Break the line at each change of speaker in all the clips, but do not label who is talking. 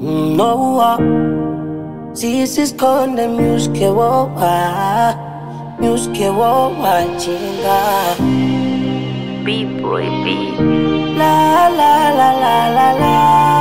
Noa sisi konde myuske wowa myuske wowa chinga
B-boy B.
la la la la la la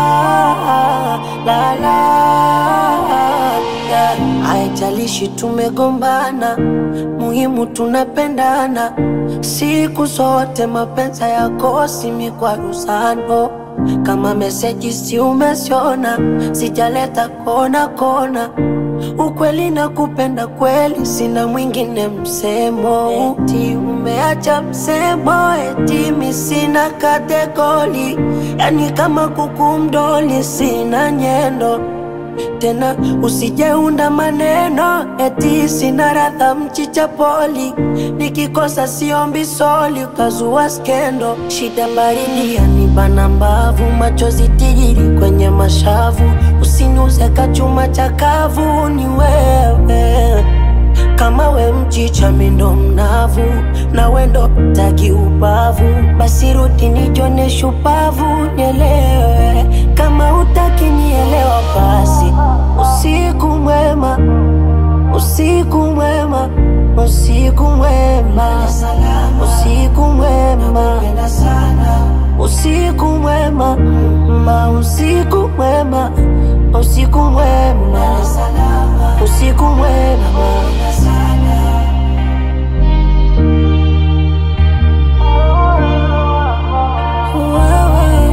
la la yeah. Haijalishi tumegombana, muhimu tunapendana siku zote. Mapenzi yakosi mikwaruzano, kama meseji si umesiona, sijaleta kona kona ukweli na kupenda kweli, sina mwingine msemo. Eti umeacha msemo, eti mi sina kategori, yani kama kuku mdoli, sina nyendo tena. Usijeunda maneno, eti sina radha mchicha poli, nikikosa siombi soli, ukazua skendo. Shida baridi yanibana mbavu, machozi tijiri kwenye mashavu, usiniuze kachuma chakavu, ni wewe kama we mchicha mindo mnavu na wendo taki ubavu, basi rudi nijone shupavu, nielewe kama utaki nielewa, basi usiku mwema, usiku mwema, usiku mwema, usiku mwema, usiku mwema, ma usiku mwema, usiku mwema, usiku mwema. Wewe,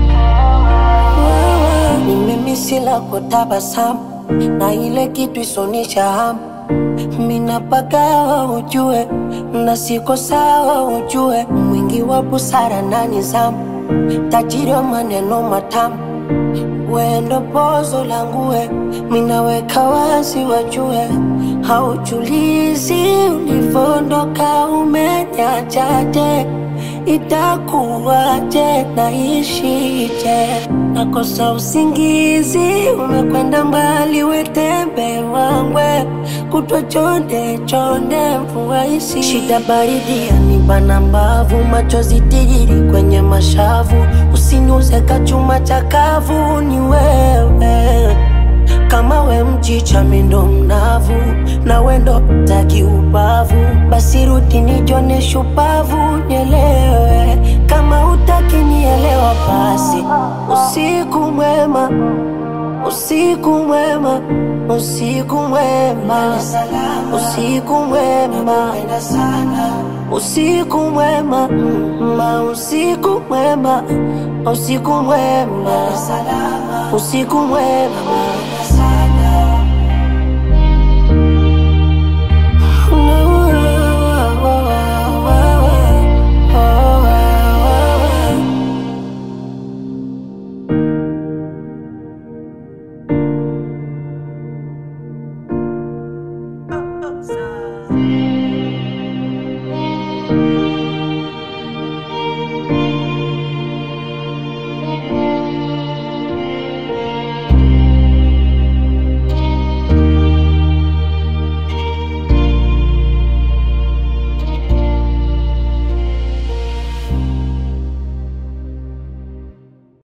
wewe, ni mimi silako tabasamu na ile kitu isonisha hamu minapagawa ujue na siko sawa ujue mwingi wa busara na nizamu tajiri wa maneno matamu wendo pozo langue minaweka wazi wajue haujulizi ulivondoka umenyachaje itakuwaje naishije nakosa usingizi umekwenda mbali wetembe wangwe kutwa chonde chonde mvua isi shida baridi yanibana mbavu machozi tijiri kwenye mashavu usiniuze kachuma chakavu ni wewe kama we mchicha mindo mnavu na wendo taki ubavu, basi rudi nijone shupavu, nielewe kama utaki nielewa, basi usiku mwema, usiku mwema, usiku mwema, usiku mwema, usiku mwema, ma usiku mwema, usiku mwema, usiku mwema.